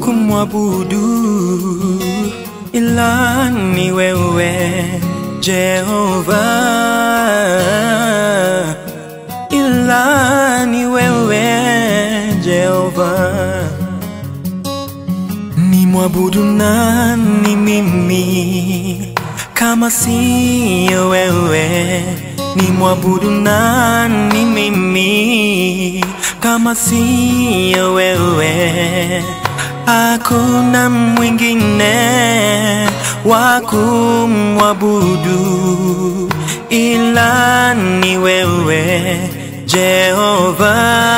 kumwabudu ila ni wewe Jehova, ila ni wewe Jehova. Ni mwabudu nani mimi kama siyo wewe? Ni mwabudu nani mimi kama siyo wewe? Hakuna mwingine wa kumwabudu ila ni wewe Jehova,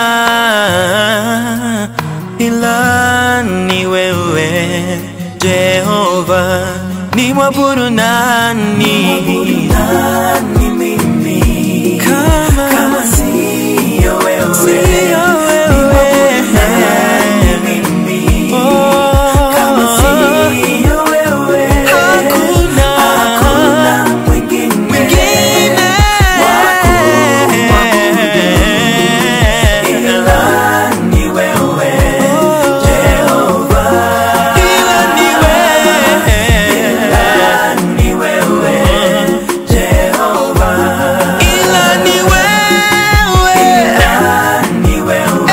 ila ni wewe Jehova. Ni mwabudu nani? Kama, kama siyo wewe, siyo wewe. Oh, hakuna, mwingine ila ni wewe, ila ni wewe.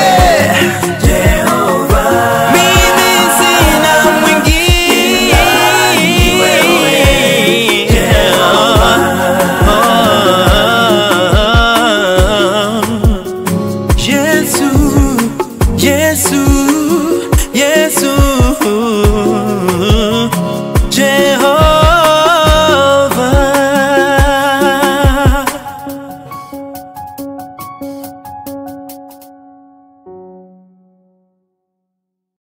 Mimi sina mwingine. Yesu, Yesu,